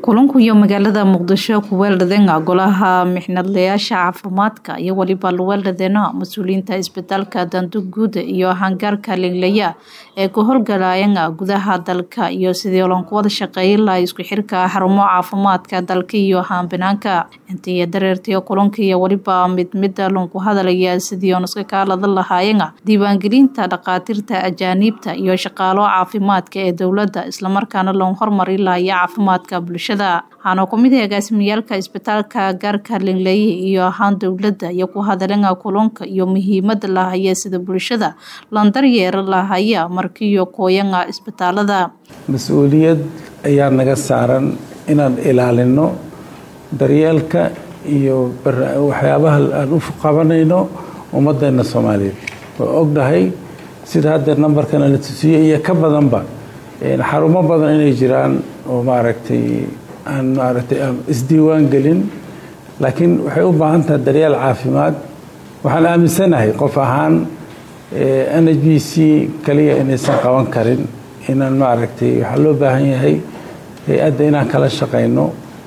kulanku iyo magaalada muqdisho ku weeldhadeena golaha mixnadlayaasha caafimaadka iyo weliba luweeldhadeena mas-uuliyiinta isbitaalka danduguud iyo hangaarka linglaya ee ku howlgalayana gudaha dalka iyo sidii loonku wada shaqeeyin laha isku xirka xarumo caafimaadka dalka iyo haanbinaanka intii dareertiyo kulanka iyo weliba mid mida loonku hadalaya sidii oon iska kaalada lahaayena diiwaangelinta dhakhaatiirta ajaaniibta iyo shaqaalo caafimaadka ee dowladda islamarkaana loon hormari lahaya caafimaadka bulshada waxaana kumid ah agaasimiyaalka isbitaalka gaarka lingleye iyo ahaan dowladda iyo ku hadalana kulanka iyo muhiimada lahaya sida bulshada landaryeera lahaya markiiyo kooyana isbitaalada mas-uuliyad ayaa naga saaran inaan ilaalino daryeelka iyo waxyaabaha aan u qabanayno ummadeena soomaaliyeed waa ognahay sida hadda nambarkana la tusiyo iyo ka badanba xarumo badan inay jiraan oo maaragtay aan maaragtay aan isdiiwaan gelin laakiin waxay u baahan tahay daryeel caafimaad waxaan aaminsanahay qof ahaan n h b c kaliya inaysan qaban karin inaan maaragtay waxaa loo baahan yahay hay-adda inaan kala shaqayno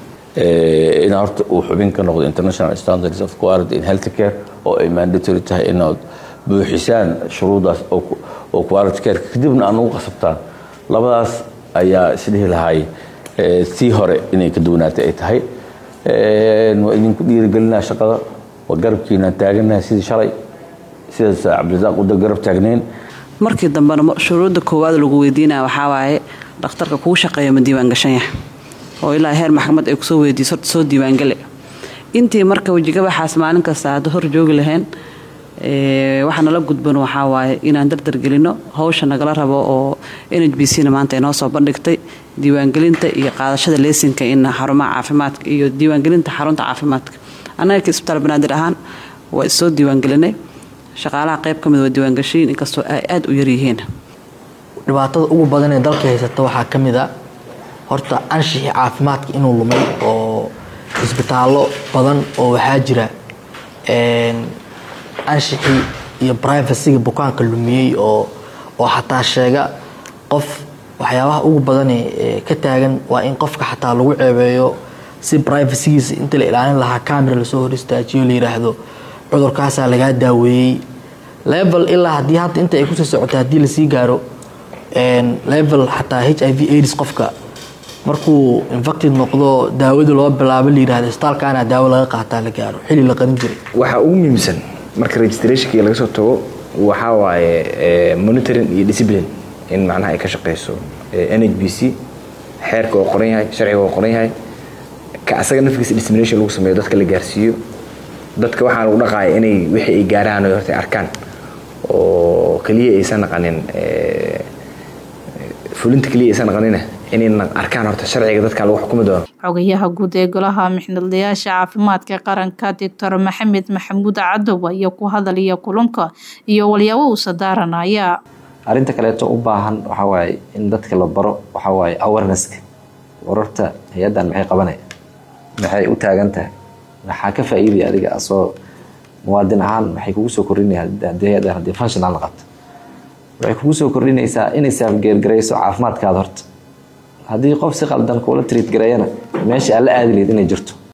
in horta uu xubin ka noqdo international standards of quality in health care oo ay mandatory tahay inaad buuxisaan shuruudaas oo quality care kadibna aan ugu qasabtaan labadaas ayaa isdhihi lahay tii hore inay ka duwanaatay ay tahay waa idinku dhiirigelinaa shaqada waa garabkiinaan taaganahay sidii shalay sidaas cabdirasaaq uda garab taagnayn markii dambena shuruudda koowaad lagu weydiinaya waxaa waaye dhakhtarka kuu shaqeeya ma diiwaangashan yahay oo ilaa heer maxkamad ay kusoo weydiiso horta soo diiwaangale intii marka wejigabaxaas maalin kasta hadda hor joogi lahayn waxaa nala gudban waxaa waaye inaan dardargelino hawsha nagala rabo oo n h b c na maanta inoo soo bandhigtay diiwaangelinta iyo qaadashada leesinka in xarumaha caafimaadka iyo diiwaangelinta xarunta caafimaadka annaga ka isbitaal banaadir ahaan waa issoo diiwaangelinay shaqaalaha qayb ka mid waa diiwaangashiin inkastoo ay aada u yaryihiin dhibaatada ugu badan ee dalka haysata waxaa ka mid a horta anshixii caafimaadka inuu lumay oo isbitaallo badan oo waxaa jira anshixii iyo brivacyga bukaanka lumiyey oo oo xataa sheega qof waxyaabaha ugu badane ka taagan waa in qofka xataa lagu ceebeeyo si brivacygiisa inta la ilaalin lahaa camera lasoo hor istaajiyo la yiraahdo cudurkaasaa lagaa daaweeyey level ilaa haddii hadda inta ay kusii socota haddii lasii gaaro level xataa h i v aids qofka markuu infected noqdo daawada loo bilaabo la yirahdo isbitaalkaana daawo laga qaataa la gaaro xili la qarin jiray waxaa ugu muhiimsan marka registrationkii laga soo tago waxaa waaye monitoring iyo discipline in macnaha ay ka shaqeyso n h b c xeerka oo qoran yahay sharciga oo qoran yahay ka asaga nafkiisa dissemination lagu sameeyo dadka la gaarsiiyo dadka waxaa lagu dhaqaaya inay wixii ay gaaraan oo horta arkaan oo keliya aysan naqanin fulinta keliya aysan naqanina inay arkaan horta sharciga dadka lagu xukumi doono xogayaha guud ee golaha mixnadlayaasha caafimaadka qaranka doctor maxamed maxamuud cadow iyo ku hadalaya kulanka iyo walyaabo uu sadaaranaya arrinta kaleeto u baahan waxaa waaye in dadka la baro waxaa waaye awarenesska wararta hay-addan maxay qabanaya maxay u taagan tahay maxaa ka faa'iidaya adiga asoo muwaadin ahaan maxay kugu soo kordhinaya haddii hay-addan haddii functional la qabto waxay kugu soo kordhinaysaa inay saafgeergarayso caafimaadkaada horta haddii qof si qaldan kuula triit gareeyana meesha aad la aadi lahayd inay jirto